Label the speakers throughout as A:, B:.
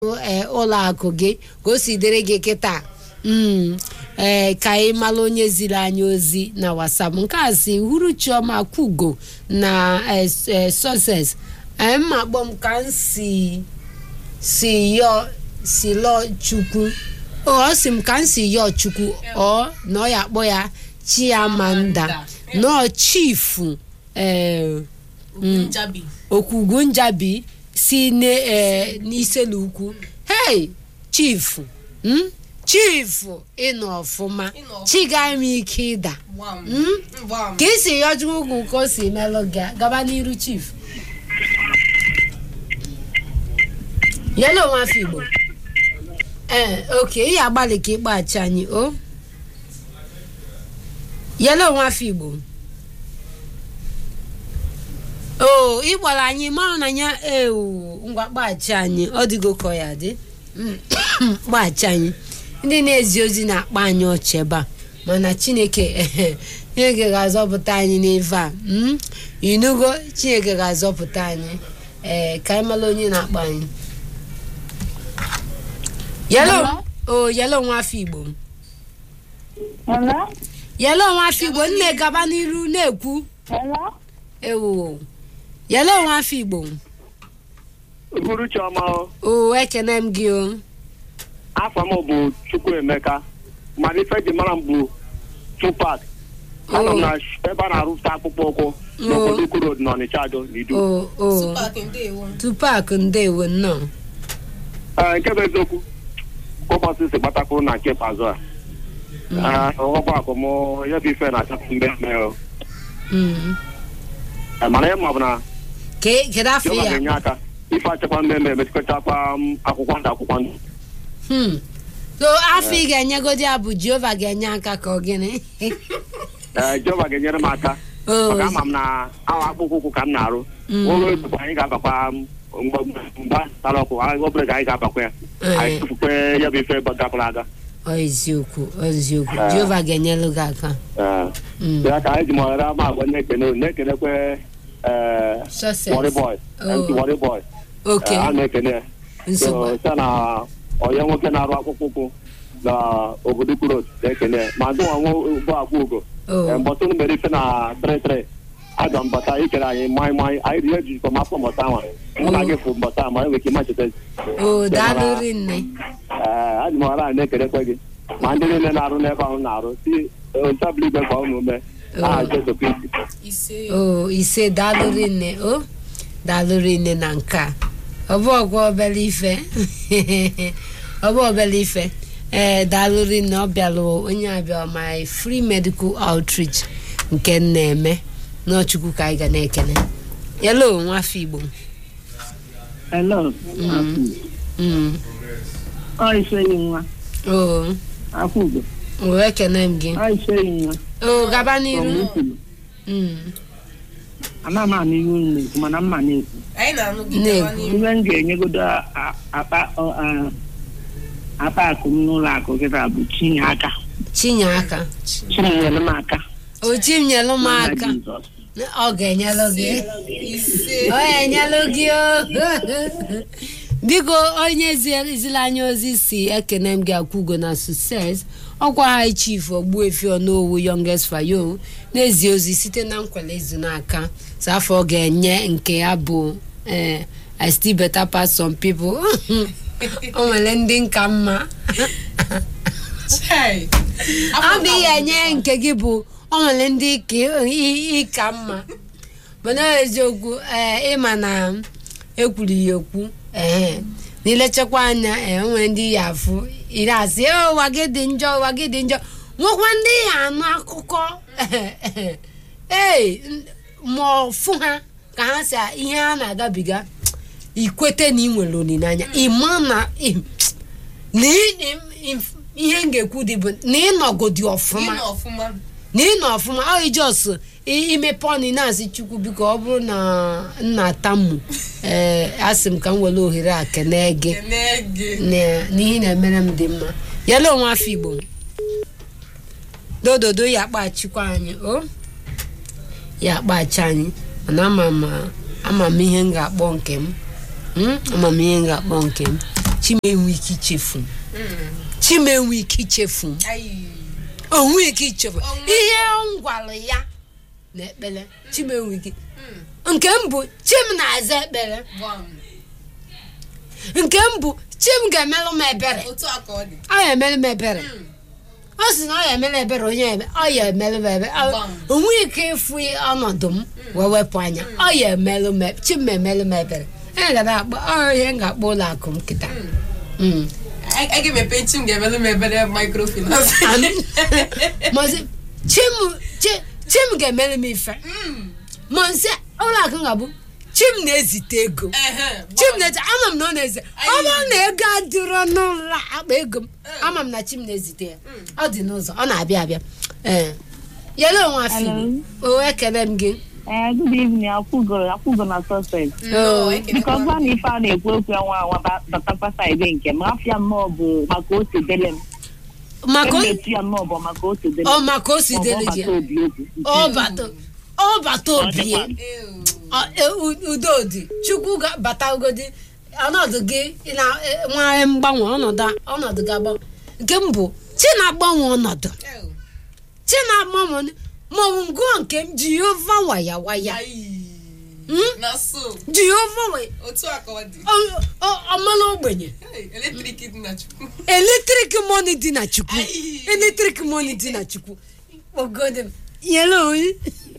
A: ee ụlọ akụ gị ka o si dịrị gị kịta mm, ee ka anyị mara onye ziri anyị ozi na whatsapp nke a si huru chioma kwugo na eh, eh, success ee mma kpọm ka m si si yọ si lọ chukwu o ọ sị m ka m si yọ chukwu ọ na ọ ya akpọ ya chiamanda nọ chifu ee
B: Njabi.
A: okwugu njabi si ne- eh, n'iselukwu hei chifu mm? chifu ịnọ ọfụma
B: Ịnọ ọfụma.
A: chiga m ike ịda
B: Gbam.
A: Mm?
B: Gbam.
A: ka isi yọju ugwu ka o si melụ gị gaba n'iru chief yelo nwafọ igbo ee oke ị agbalị ka ịkpọghachi anyị o yelo nwafọ igbo o ị gbara anyị mara na ya ewu ngwa kpaghachi anyị ọ dịgo ka ọ ya dị Mm, kpaghachi anyị ndị na-ezi ozi na-akpa anyị ọchị ebe a mana chineke ehe, chineke ga-azọpụta anyị n'ife a mm? inugo chineke ga-azọpụta anyị ee ka anyị mara onye na-akpa anyị yelo o yelo nwafọ igbo
C: Hello?
A: yelo nwafọ igbo nne gaba n'iru na-ekwu
C: Hello?
A: ewu yelo nwafọ igbo
D: Uhuru Chioma o.
A: o ekene m gị o
D: afọ m bụ Chukwuemeka mana ife ji mara m bụ Tupac anọ m na ebe a na-arụpụta akpụkpọ ụkwụ n'obodo Ukwu Road n'Ọnịcha Ado n'idu
A: o o
B: Tupac ndewo.
A: tupac ndewo nnọọ
D: Ee, nke bụ eziokwu ka ụbọchị si gbatakwuru na nke ikpeazụ a Ee, ọgbakọ akụ m ya bụ ife na-achapụ mgbe mme o
A: Mm.
D: Ee, mana ihe ma bụ na
A: Ke- kedu afọ
D: Jehova
A: ya
D: ga-enye aka ife achakwa mmemme emechikọchakwa m akwụkwọ ndụ akwụkwọ ndụ
A: Hmm. so afọ ị ga-enyegodi ya bụ jehova ga-enye aka ka ọ gịnị
D: Ee, Jehova ga-enyere m aka
A: O,
D: maka ama m na awa akpụkpọ ụkwụ ka m na-arụ
A: Mm.
D: ụlọ ezukọ anyị ga-abakwa mgbe mgba tara ọkụ anyị obere ka anyị ga-abakwa ya anyị
A: Ee.
D: tụfukwe ya bụ ife gapụrụ aga
A: ọ eziokwu ọ eziokwu
D: Ah.
A: jehova ga-enyelu gị aka
D: Ee.
A: Mm.
D: ya ka anyị ji mọghara ama agwa na-ekene unu na-ekenekwe ee
A: Success.
D: Worry Boy
A: Oh.
D: MC Worry Boy
A: oke
D: Ee, a na-ekene ya
A: nsogbu
D: so site na onye nwoke na-arụ akpụkpọ ụkwụ na obodo Ukwu Road na-ekene ya ma ndị nwa nwa bụ agwa ugo
A: o
D: mbọtụ unu mere ife na 33 aga mbata ikere anyị mmanya mmanya anyị rie ejikọ mafọ mbọta nwa mụ na gị fụ mbọta ma enwere ike ịmacheta
A: o daalụrị nne
D: ee adị m ọra na-ekelekwe gị ma ndị niile na-arụ n'ebe ahụ na-arụ si ntabụl igwe gwa unu ume aha Jesu Kristi
B: Ise.
A: o ise daalụrị nne o daalụrị nne na nke a ọ bụ ọgwa obere ife ọ bụ obere ife ee daalụrị nne ọ bịalụ onye abịa my free medical outreach nke m na-eme n'ọchukwu ka anyị ga na-ekele yelo nwafọ igbo
C: Hello?
A: Mm.
C: Ọ iseyi nwa.
A: o
C: Akwụgo.
A: o ekene m gị
C: Ọ iseyi nwa.
A: o gaba n'iru
C: Ọmụkwulu.
A: Mm.
C: Ana m anụ ihu unu na-ekwu mana mma na-ekwu.
B: Anyị na-anụ gị
A: Na-ekwu.
B: gawa n'ihu.
C: Ihe m ga-enyegodo a- akpa ọ- a- akpa akụ m n'ụlọ akụ kịta bụ chinye aka.
A: chinye aka
C: Chinyere m aka.
A: o chi m nyelụ m
C: N'aha
A: aka
C: Jizọs.
A: ọ ga-enyelụ gị
B: Ise.
A: ọ enyelụ gị o biko onye ziri anyị ozi si ekene m gị akwụgo na success ọkwa high chief ogbuefi ọnowu youngest fayo na-ezi ozi site na nkwele izu n'aka so afọ ọ ga-enye nke ya bụ eh, i still better pass some people o nwere ndị nka mma
B: Chai.
A: ọ bụ ihe enye nke gị bụ o nwere ndị ka ị- ịka mma mana eziokwu ee ịma na ekwuru ya ekwu ee n'ilechekwa anya ee o nwere ndị ya afụ iri asị "Eh, ụwa gị dị njọ ụwa gị dị njọ nwekwa ndị ya anụ akụkọ ee ma ọ fụ ha ka ha si ihe ha na-agabiga ikwete na ị nwere olileanya ịma na ị- na ị- ị- ihe m ga-ekwu dị bụ na ịnọgodi ọfụma
B: Ịnọ ọfụma.
A: na ịnọ ọfụma ọ ijos imepe ọnụ na-asị chukwu biko ọ bụrụ na nna tamu ee asị m ka m were ohere a kene gị
B: Kene gị.
A: na- n'ihe na-emere m dị mma yala onwe afọ igbo dododo ya akpachikwa anyị o ya akpachi anyị mana ama m ama m ihe m ga-akpọ nke m Mm, ama m ihe m ga-akpọ nke m chimenwe ike ichefu chimenwe ike ichefu
B: Ayi.
A: onwe ike ichefu
B: Onwe-
A: ihe m gwara ya na ekpere chimenwe ike nke m bụ chim na-aza ekpere
B: Gbam.
A: nke m bụ chim ga-emelụ m ebere
B: Otu a ka ọ dị.
A: ọ ya emelụ m ebere ọ sị na ọ ya emere ebere onye eme ọ ya emelụ m ebere Ọ-
B: Gbam.
A: onwe ike ịfụ ọnọdụ m wee wepụ anya ọ ya emelụ m e- chim emelụ m ebere e gara akpọ ọ ihe m ga-akpọ ụlọ akụ m kịta Mm.
B: A a ga-emepe nchi m ga-emelụ m ebere microfinance.
A: Am- Maọsị, chim chi- chim ga-emelụ m ife ma nsị ụlọ akụ m ga-abụ chim na-ezite ego
B: Ehe,
A: chim
B: gbam.
A: na-eze ama m na ọ na-eze ọ bụrụ na ego adịrọ n'ụlọ akpa ego m ama m na chim na-ezite ya ọ dị n'ụzọ ọ na-abịa abịa ee yele onwe afọ
E: Hello.
A: o ekele m gị
E: Eh, good evening. Akwụgo akwụgo na suspect.
B: Nnọọ, ekele
E: Biko
B: m.
E: gwa na ife a na-ekwu okwu ya nwa anwa ba- batakwa saịdị nke m afịa mmụọ bụ maka ose dele m
A: maka o-
E: emetu ya mmụọ bụ maka ose dele
A: ọ
E: m
A: maka o si
E: Ọ bụ
A: dele gị
E: ọbata obi okwu
A: ọ bata ọ bata obi ya
B: Ew.
A: Ọ- e- u- udo dị chukwu ga-bata ugodi ọnọdụ gị ị na e, nwee mgbanwe ọnọdụ a- ọnọdụ gị agbanwe nke m bụ chi na-agbanwe ọnọdụ
B: Ew.
A: chi na-agbanwe maọbụ ngụọ nke m jehova waya waya
B: Ayi.
A: Hmm?
B: Na so.
A: jehova waya
B: Otu a ka ọ dị.
A: ọ- ọ- ọmala ogbenye
B: Hey, Eletrik dị na Chukwu.
A: eletrik mọni dị na chukwu
B: Ayi.
A: eletrik mọni dị na chukwu ogodi m nyere onye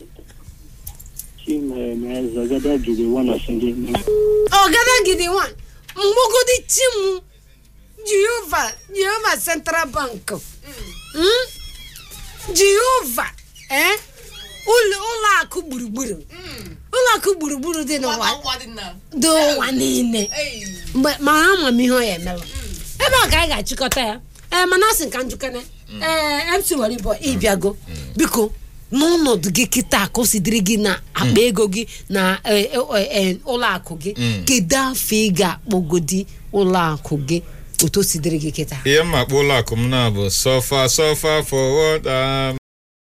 C: chimemezogede gidi wanasindi
A: ọgadagidi nwa mgbogodi chimu jehova jehova central bank Hmm? jehova eh? ụlọ ụlọ akụ gburugburu
B: Mm.
A: ụlọ akụ gburugburu dị n'ụwa
B: Nwa nwa dị na.
A: dị ụwa niile
B: Hey.
A: mgbe ma ama m ihe ọ ya emelụ ebe a ka anyị ga-achịkọta ya ee mana asị nka njikere ee mc waribo ịbịago biko n'ọnọdụ gị kịta ka o si dịrị gị na akpa ego gị na eh, eh, eh, ụlọ akụ gị kedu afọ ị ga-akpọgodi ụlọ akụ gị otu o si dịrị gị kịta
F: ihe mma kpọ ụlọ akụ m na bụ sọfa sọfa for what um,